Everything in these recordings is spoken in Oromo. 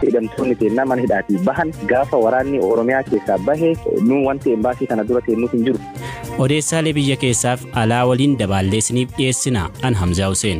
hidhamtoonni teennaa mana hidhaatii bahan gaafa waraanni oromiyaa keessaa bahe nu wanti embaasii kana dura teennuuf hin jiru. Odeessaalee biyya keessaaf alaa waliin dabaalleessiniif dhiyeessina an Hamzaa Hussein.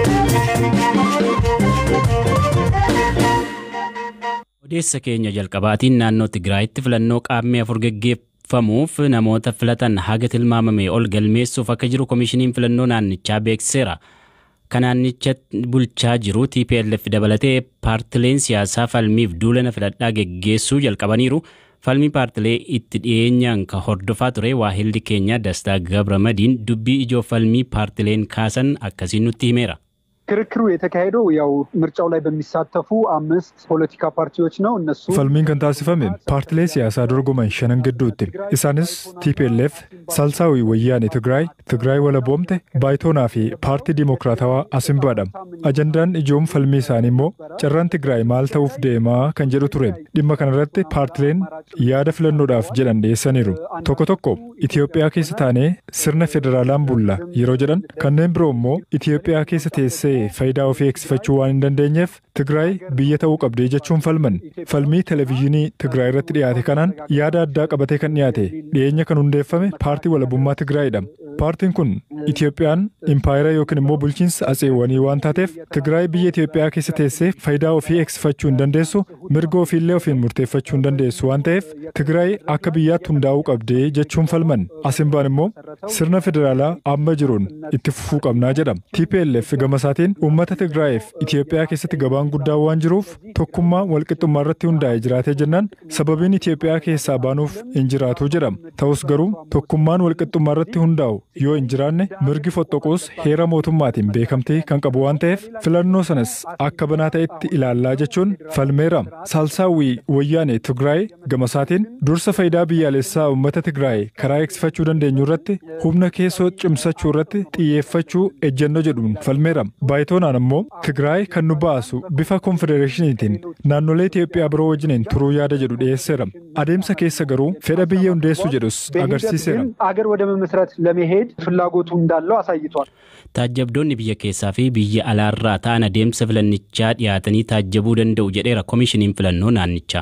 Odeessa keenya jalqabaatiin naannoo Tigraayitti filannoo qaammee afur geggeeffamuuf namoota filatan haga tilmaamame ol galmeessuuf akka jiru komishiniin filannoo naannichaa beeksiseera. Kan naannicha bulchaa jiru TPLF dabalatee paartileen siyaasaa falmiif duulana filadhaa geggeessuu jalqabaniiru. Falmii paartilee itti dhiyeenyaan kan hordofaa ture waahilli keenya Dastaa Gabramadiin dubbii ijoo falmii paartileen kaasan akkasiin nutti himeera. ክርክሩ የተካሄደው ያው ምርጫው ላይ በሚሳተፉ አምስት ፖለቲካ ፓርቲዎች ነው። እነሱ Falmiin kan taasifame paartilee siyaasaa dorgoman shanan gidduutti. Isaanis TPLF, Salsaawii Wayyaanee Tigraay, Tigraay Walaboomte, Baayitoonaa fi Paartii Dimokiraatawaa Asimbaadha. Ajandaan ijoon falmii isaanii immoo carraan Tigraay maal ta'uuf deemaa kan jedhu ture. Dhimma kanarratti paartileen yaada filannoodhaaf jedhan dhiyeessaniiru. Tokko tokko Itoophiyaa keessa taanee sirna federaalaan bulla yeroo jedhan kanneen biroo immoo Itoophiyaa keessa teessee faayidaa ofii eegsifachuu waan hin dandeenyeef Tigraay biyya ta'uu qabdee jechuun falman. Falmii televezyiinii Tigraay irratti dhiyaate kanaan yaada addaa qabatee kan dhiyaate dhiyeenya kan hundeeffame paartii walabummaa Tigraayidha. Paartiin kun Itoophiyaan impaayera yookiin immoo bulchiinsa atseewwanii waan taateef Tigraay biyya Itoophiyaa keessa teessee faayidaa ofii eegsifachuu hin dandeessu mirga ofiillee ofiin murteeffachuu hin dandeessu waan ta'eef Tigraay akka biyyaatti hundaa'uu qabdee jechuun falman. Asimbaan immoo sirna federaalaa amma jiruun itti fufuu qabnaa jedhama. TPLF gama isaatiin uummata Tigraayiif Itoophiyaa keessatti gabaan guddaan waan jiruuf tokkummaa walqixxummaa irratti hundaa'ee jiraatee jennaan sababiin Itoophiyaa keessaa baanuuf hin jiraatu jedhama. Ta'us garuu tokkummaan walqixxummaa irratti hundaa'u yoo hin jiraanne mirgi fottoquus heera mootummaatiin beekamtii kan qabu waan ta'eef filannoo sanas akka banaa ta'etti ilaallaa jechuun falmeera. Saalsaawwii wayyaanee Tigraay gama isaatiin dursa faayidaa biyyaalessaa uummata Tigraay karaa eegsifachuu dandeenyu irratti humna keessoo cimsachuu irratti xiyyeeffachuu ejjennoo jedhuun falmeera. Baayitoonaan immoo Tigraay kan nu baasu bifa konfedereeshiniitiin naannolee Itoophiyaa biroo wajjiniin turuu yaada jedhu dhiyeesseera. Adeemsa keessa garuu fedha biyya hundeessuu jedhus agarsiiseera. አገር ወደ መመስረት ለመሄድ ፍላጎቱ እንዳለው አሳይቷል። Taajjabdoonni biyya keessaa fi biyya alaarraa ta'an adeemsa filannichaa dhiyaatanii taajjabuu danda'u jedheera komishiniin filannoo naannichaa.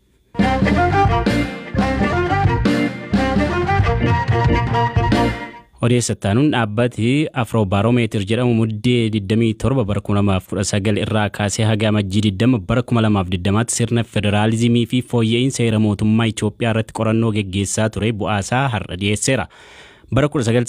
Odeessataanuun dhaabbati Afroobaaromeetir jedhamu muddee 27 bara 2019 irraa kaasee haga amajjii 20 bara 2020tti sirna federaalizimii fi fooyya'insa seera mootummaa Itoophiyaa irratti qorannoo geggeessaa ture bu'aasaa har'a dhiyeesseera. Bara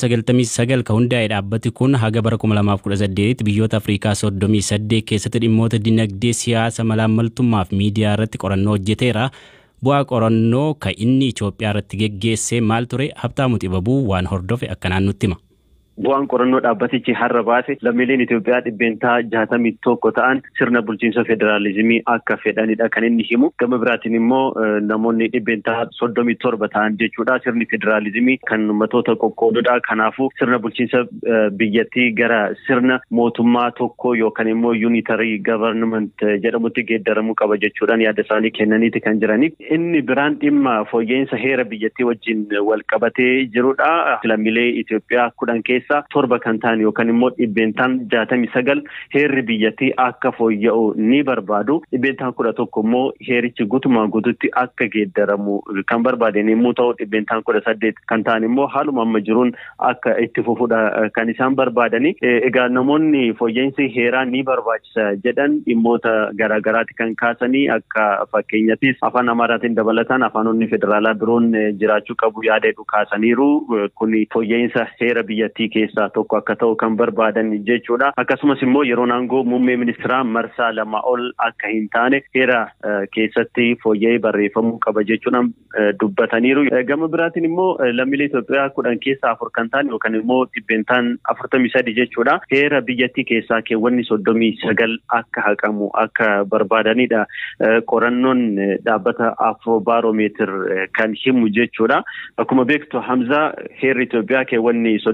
1999 kan hundaa'e dhaabbati kun haga bara 2018 biyyoota Afrikaa 38 keessatti dhimmoota dinagdee siyaasa malaammaltummaa fi miidiyaa irratti qorannoo hojjeteera. Bu'aa qorannoo kan inni Itoophiyaa irratti geggeesse maal ture Habtaamu Xibabuu waan hordofe akkanaan nutti hima. Bu'aan qorannoo dhaabbatichi har'a baase lammiileen Itoophiyaa dhibbeentaa jaatamii tokko ta'an sirna bulchiinsa federaalizimii akka fedhanidha kan inni himu. Gama biraatiin immoo namoonni dhibbeentaa soddomii torba ta'an jechuudha. Sirni federaalizimii kan ummatoota qoqqoodudha. Kanaafuu sirna bulchiinsa biyyattii gara sirna mootummaa tokko yookaan immoo yuunitarii gavarnament jedhamutti geeddaramuu qaba jechuudhaan yaada isaanii kennaniiti kan jirani. Inni biraan dhimma fooyya'insa heera biyyattii wajjin wal qabatee jirudha. Lammiilee Itoophiyaa kudhan keessa keessaa torba kan ta'an yookaan immoo dhibbeentaan jaatamii sagal heerri biyyattii akka fooyya'u ni barbaadu. Dhibbeentaan kudha tokko immoo heerichi guutumaan guututti akka geeddaramu kan barbaadan yommuu ta'u dhibbeentaan kudha saddeet kan ta'an immoo haaluma amma jiruun akka itti fufudha kan isaan barbaadani. Egaa namoonni fooyya'insi heeraa ni barbaachisa jedhan dhimmoota garaagaraati kan kaasanii akka fakkeenyattis afaan amaaraatiin dabalataan afaanonni federaalaa biroon jiraachuu qabu yaada jedhu kaasaniiru. Kun fooyya'insa heera biyyattii keessaa tokko akka ta'u kan barbaadan jechuudha. Akkasumas immoo yeroo aangoo muummee ministeeraa marsaa lama ol akka hin taane heera keessatti fooyya'ee barreeffamuu qaba jechuudhaan dubbataniiru. Gama biraatiin immoo lammiilee Itoophiyaa kudhan keessaa afur kan ta'an yookaan immoo dhibbeentaan afurtamii sadi jechuudha. Heera biyyattii keessaa keewwanni soddomii sagal akka haqamu akka barbaadanidha. Qorannoon dhaabbata Afroobaaromeetir kan himu jechuudha. Akkuma beektu Hamzaa heerri Itoophiyaa keewwanni soddomii sagal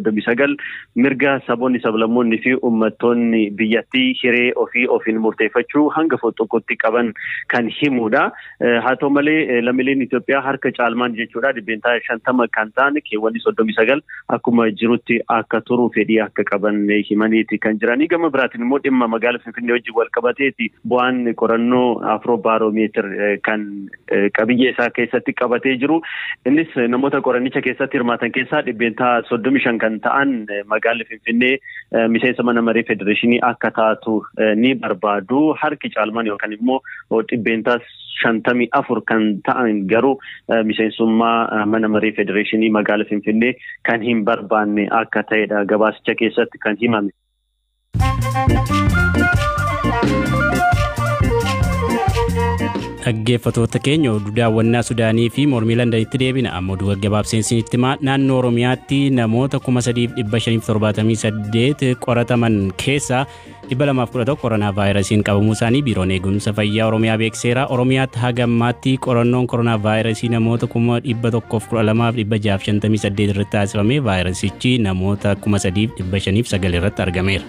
sagal mirga saboonni sablammoonni fi uummattoonni biyyattii hiree ofii ofiin murteeffachuu hanga foxoqqotti qaban kan himudha. Haa ta'u malee lammiileen Itoophiyaa harka caalmaan jechuudha dhibbeentaa shantama kan ta'an keewwanni soddomii sagal akkuma jirutti akka turuu fedhii akka qaban himaniiti kan jiranii gama biraatiin immoo dhimma magaalaa Finfinnee wajjin wal qabateeti bu'aan qorannoo afroo baaroomeetir kan qabiyyee isaa keessatti qabatee jiru. Innis namoota qoranicha keessatti hirmaatan keessaa dhibbeentaa soddomii shan kan ta'an magaalli Finfinnee miseensa mana maree federeeshinii akka taatu ni barbaadu. Harki caalmaan yookaan immoo dhibbeentaa shantamii afur kan ta'an garuu miseensummaa mana maree federeeshinii magaalaa Finfinnee kan hin barbaanne akka ta'edha gabaasicha keessatti kan himame. dhaggeeffatoota keenya oduu daawwannaa sudaanii fi mormii landanitti deebina amma oduu gaggabaabseensinitti himaa naannoo oromiyaatti namoota kuma sadiif dhibba shaniif torbaatamii saddeet qorataman keessaa dhibba lamaaf kudha tokko koronaa vaayirasiin qabamuu isaanii biiroon eegumsa fayyaa oromiyaa beekseera oromiyaatti haga ammaatti qorannoon koronaa vaayirasii namoota kuma dhibba tokkoof kudha lamaaf dhibba jaaf shantamii saddeet irratti taasifame vaayirasichi namoota kuma sadiif dhibba shaniif sagal irratti argameera.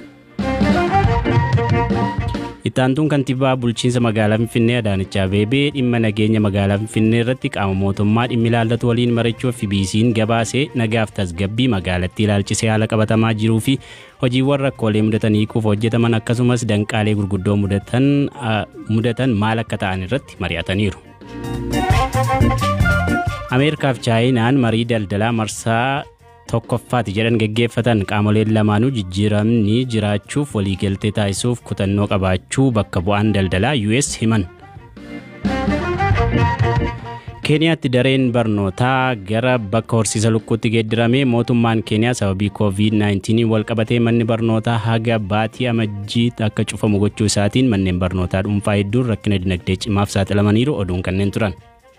Ittaantuun kantiibaa bulchiinsa magaalaa Finfinnee Adaanech Abeebee dhimma nageenya magaalaa Finfinnee irratti qaama mootummaa dhimmi ilaallatu waliin mari'achuuf FBC'n gabaasee nagaaf tasgabbii magaalattii ilaalchisee haala qabatamaa jiruu fi hojiiwwan rakkoolee mudatan hiikuuf hojjetaman akkasumas danqaalee gurguddoo mudatan maal akka ta'an irratti mari'ataniiru. Ameerikaaf Chaayinaan marii daldalaa marsaa tokkoffaati jedhan geggeeffatan qaamoleen lamaanuu jijjiiramni jiraachuuf waliigaltee taasisuuf kutannoo qabaachuu bakka bu'aan daldalaa US himan. keeniyaatti dareen barnootaa gara bakka horsiisa lukkuutti geeddirame mootummaan keeniyaa sababii covid-19 wal qabatee manni barnootaa haga baatii amajjii akka cufamu gochuu isaatiin manneen barnootaa dhuunfaa hedduun rakkina dinagdee cimaaf saaxilamaniiru oduun kanneen turan.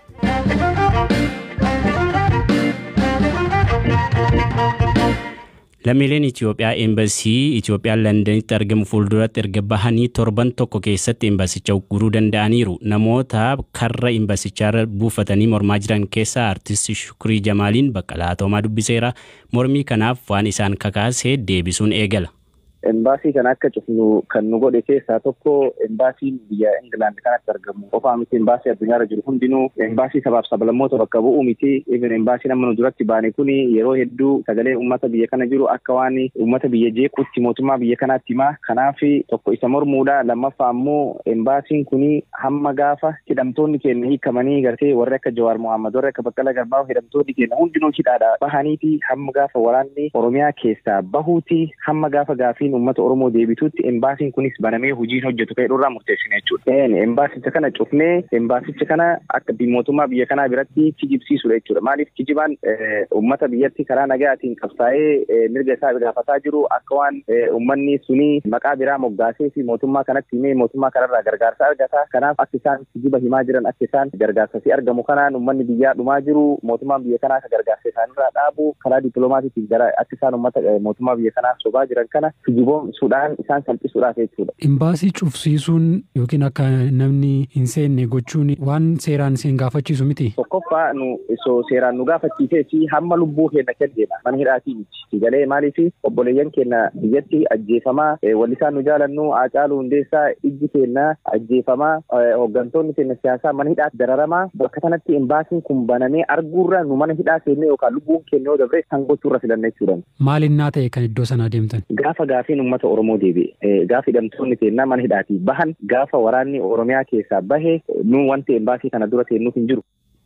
lammiileen Itoophiyaa eembasii Itoophiyaan Londanitti argamu fuulduratti erga bahanii torban tokko keessatti eembasicha ugguruu danda'aniiru. Namoota karra eembasichaa buufatanii mormaa jiran keessaa artisti Shukurii Jamaaliin bakka laatoomaa dubbiseera. Mormii kanaaf waan isaan kakaase deebisuun eegala. Embaasii kana akka cufnu kan nu godhe keessaa tokko embaasiin biyya Ingilaand kanatti argamu qofaa miti embaasii addunyaarra jiru hundinuu embaasii sabaaf sablammoota bakka bu'u miti even embaasiin amma nu duratti baane kun yeroo hedduu sagalee uummata biyya kana jiru akka waan uummata biyya jeequutti mootummaa biyya kanaatti himaa kanaaf tokko isa mormuudha lammaffaa ammoo embaasiin kun hamma gaafa hidhamtoonni keenya hiikamanii gartee warri akka Jawaar Mohaammed warri akka Baqqala Garbaa hidhamtoonni keenya hundinuu hidhaadha bahaniiti hamma gaafa waraanni Oromiyaa keessaa bahuuti hamma gaafa gaafiin uummata Oromoo deebituutti embaasiin kunis banamee hojiin hojjetu ka'e irraa murteessine jechuudha. Embaasicha kana cufnee embaasicha kana akka mootummaa biyya kanaa biratti kijibsiisudha jechuudha. Maaliif kijibaan uummata biyyatti karaa nagaatiin qabsaa'ee mirga isaa gaafataa jiru akka waan uummanni suni maqaa biraa moggaasee fi mootummaa kanatti himee mootummaa kanarraa gargaarsa argata. Kanaaf akka isaan kijiba himaa jiran akka isaan gargaarsa argamu kanaan uummanni biyyaa dhumaa jiru mootummaan biyya kanaa akka gargaarsa isaanirraa dhaabu karaa dippiloomaatiitiin gara akka isaan uummata mootummaa biyya kanaa sobaa jiran kana kijiboomsuudhaan isaan salphisuudhaaf jechuudha. Imbaasii cufsiisuun yookiin akka namni hin seenne gochuun waan seeraan isin gaafachiisu miti. Tokkoffaa nu osoo seeraan nu gaafachiisee fi hamma lubbuu keenya kenneedha. Mana hidhaatii miti. Galee maaliif obboleeyyan keenya biyyatti ajjeefamaa wallisaan nu jaalannu Haacaaluu Hundeessaa ijji keenya ajjeefamaa hooggantoonni keenya siyaasaa mana hidhaatti dararamaa bakka kanatti imbaasiin kun banamee arguurra nu mana hidhaa seennee yookaan lubbuun keenya yoo dabre kan gochuurra filanna jechuudha. Maalinnaa ta'e kan iddoo sanaa deemtan? Gaafa gaafiin uummata Oromoo deebi'e gaafa hidhamtoonni keenya mana hidhaatii bahan gaafa waraanni Oromiyaa keessaa bahe nu wanti imbaasii kana dura teennuuf hin jiru.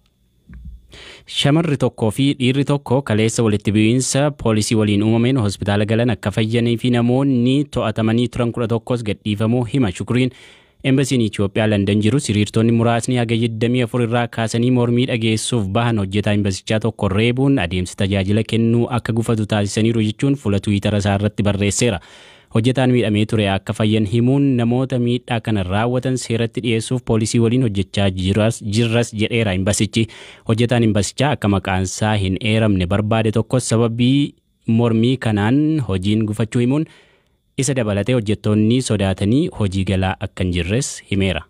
Shamarri tokkoo fi dhiirri tokko kaleessa walitti bu'iinsa poolisii waliin uumameen hospitaala galan akka fayyanii fi namoonni to'atamanii turan kudha tokkos gadhiifamuu hima shukuriin. Embasiin Itoophiyaa Landan jiru hiriirtonni muraasni haga 24 irraa kaasanii mormii dhageessuuf bahan hojjetaa embasichaa tokko reebuun adeemsa tajaajila kennuu akka gufatu taasisaniiru jechuun fuula tuwitara isaa irratti barreesseera. Hojjetaan miidhamee ture akka fayyan himuun namoota miidhaa kana raawwatan seeratti dhiyeessuuf poolisii waliin hojjechaa jirras jedheera embasichi. Hojjetaan embasichaa akka maqaansaa hin eeramne barbaade tokkos sababii mormii kanaan hojiin gufachuu himuun isa dabalatee hojjettoonni sodaatanii hojii galaa akka hin jirres himeera.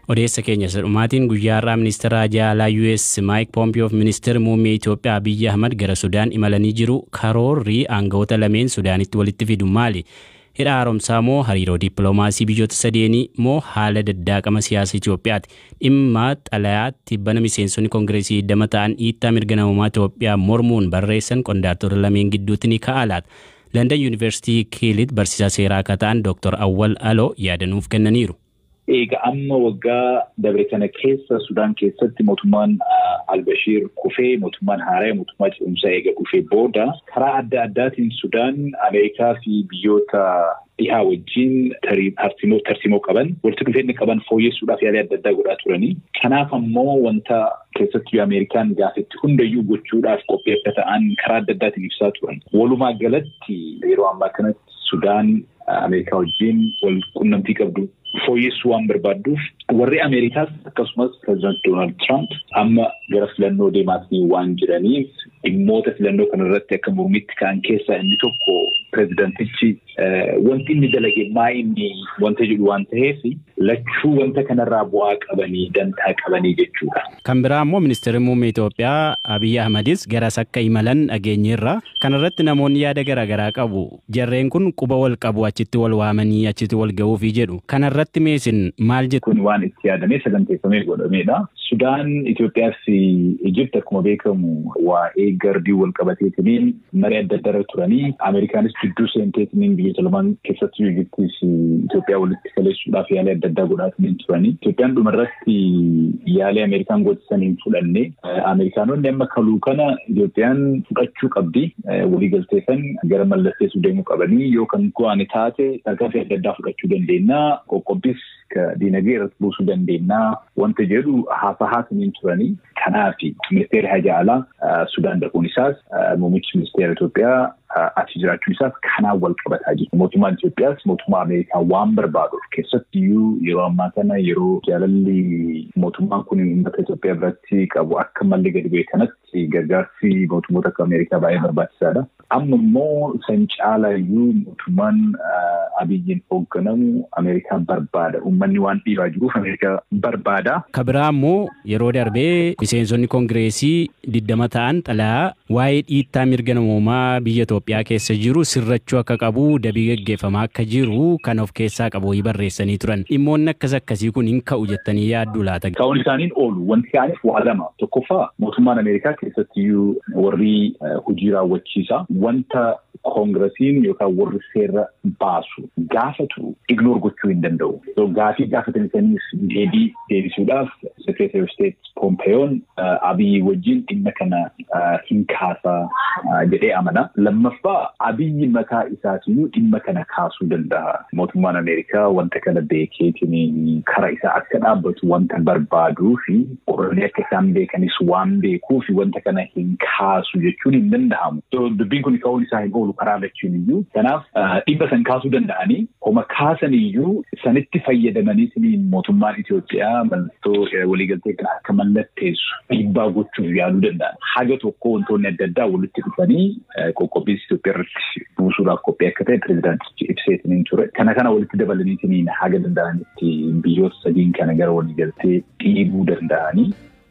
Odeessa keenya sadhumaatiin guyyaa har'aa ministeera jaalaa US Mike Pompeo fi ministeerri muummee Itoophiyaa Abiyyi Ahmad gara Sudaan imalanii jiru. Karoorri aangawoota lameen Sudaanitti walitti fidu maali? Hidha haaromsaa moo hariiroo dippiloomaasii biyyoota sadeenii moo haala daddaaqama siyaasa Itoophiyaati? Dhimma xalayaatti bana miseensonni koongireesii dama ta'an dhiittaa mirga namummaa Itoophiyaa mormuun barreessan qondaaltota lameen gidduutti ni ka'a laata? London Yuunivarsiitii Kiilit barsiisaa seeraa akka ta'an Dr. Awwal Aloo yaadanuuf kennaniiru. Egaa amma waggaa dabre kana keessa Sudaan keessatti mootummaan Albashiir kufee mootummaan haaraa mootummaa ce'umsaa eega kufee booda karaa adda addaatiin Sudaan Ameerikaa fi biyyoota dhihaa wajjin tarsiimoo qaban walitti dhufeenya qaban fooyyessuudhaaf yaalii adda addaa godhaa turanii. Kanaaf ammoo wanta keessattuu Ameerikaan gaafetti hundayyuu gochuudhaaf qophii akka ta'an karaa adda addaatiin ibsaa turan. Walumaa galatti yeroo ammaa kanatti Sudaan Ameerikaa wajjin wal qunnamtii qabdu fooyyessuu waan barbaadduuf warri Ameerikaas akkasumas pireezidaanti Doonaald Tiraamp amma gara filannoo deemaatanii waan jiraniif dhimmoota filannoo kanarratti akka mormitti ka'an keessaa inni tokko pireezidaantichi wanti inni dalage maa inni wanta jedhu waan ta'eef lachuu wanta kanarraa bu'aa qabanii dantaa qabanii jechuudha. Kan biraa immoo ministeerri muummee Itoophiyaa Abiyyi Ahmadis garas akka imalan dhageenyeerra. Kanarratti namoonni yaada garaagaraa qabu. Jarreen kun quba wal qabu achitti wal waamanii achitti wal ga'uufi jedhu. Kanarratti meesin maal jettu? Kun waan itti yaadamee saganteeffamee godhamedha. Sudaan Itoophiyaa fi Ijipti akkuma beekamu waa'ee gardii wal qabateetiniin marii adda addaa irra turanii Ameerikaanis gidduu seenteetiniin biyyoota lamaan keessatti Ijiptii fi Itoophiyaa walitti kaleessuudhaaf yaalii adda addaa godhaatiniin turanii. Itoophiyaan dhumarratti yaalii Ameerikaan godhisan hin fudhanne. Ameerikaanonni amma kaluu kana Itoophiyaan fudhachuu qabdi. Waliigaltee san gara mallatteessuu deemuu qabanii yoo kan go'ane taate tarkaanfii adda addaa fudhachuu dandeenya. Qoqqobbis diinagdee irratti buusuu dandeenya. Wanta jedhu haasa'aatiniin turanii. Kanaaf ministeerri haja alaa Sudaan dhaquun isaas muummichi ministeera Itoophiyaa achi jiraachuun isaas kanaan wal qabataa jiru. Mootummaan Itoophiyaas mootummaa Ameerikaa waan barbaaduuf keessattiyyuu yeroo ammaa kana yeroo jaalalli mootummaan kun uummata Itoophiyaa biratti qabu akka malli gadi bu'e kanatti gargaarsi mootummoota akka Ameerikaa baay'ee barbaachisaadha. Amma immoo san caalayyuu mootummaan Abiyyiin hoogganamu Ameerikaa barbaada. Uummanni waan dhiibaa jiruuf Ameerikaa barbaada. Kabiraa immoo yeroo darbee miseensonni koongireesii diddama ta'an xalayaa waa'ee dhiittaa mirga namoomaa biyya Itoophiyaa keessa jiru sirrachuu akka qabu dabii gaggeeffamaa akka jiru kan of keessaa qabu barreessanii turan. Dhimmoonni akkas akkasii kun hin ka'u jettanii yaaddu laata? Ka'uun isaaniin oolu. Wanti ka'aniif waa lama. Tokkoffaa mootummaan Ameerikaa keessattiyyuu warri hojii raawwachiisaa wanta koongiresiin yookaan warri seera baasu gaafatu ignoor gochuu hin danda'u. Gaafii gaafataniif deebii deebisuudhaaf Secretary of State Pompeoon Abiyyi wajjin dhimma kana hin kaasaa jedhee amana. Lammaffaa Abiyyi mataa isaatiyyuu dhimma kana kaasuu danda'a. Mootummaan Ameerikaa wanta kana beekeetiin karaa isaa akka dhaabbatu wanta barbaaduu fi qorannee akka isaan beekanis waan beekuu fi wanta kana hin kaasu jechuun hin danda'amu. Dubbiin kun ka'uun isaa hin oolu karaa lachuun iyyuu. Kanaaf dhimma san kaasuu danda'anii homa kaasan iyyuu sanitti fayyadamanii mootummaan Itoophiyaa mallattoo waliigaltee kana akka mallatteessu dhiibbaa gochuuf yaaluu danda'an. Haga tokko wantoonni adda addaa walitti dhufanii qoqqobbiin Itoophiyaa irratti buusuudhaaf qophii akka ta'e pireezidaantichi ibseetiniin ture. Kana kana walitti dabalaniitiin haga danda'anitti biyyoota sadiin kana gara waliigaltee dhiibuu danda'anii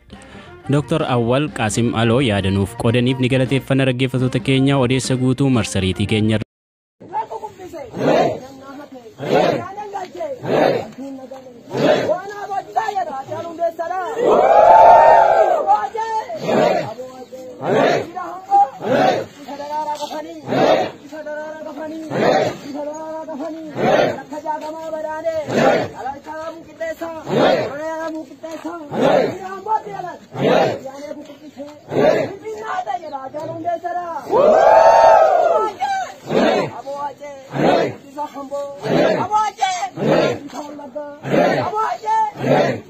Dr. Awwal Qaasim Aloo yaadanuuf qoodaniif ni galateeffanna dhaggeeffattoota keenya odeessa guutuu marsariitii keenya. Abaje!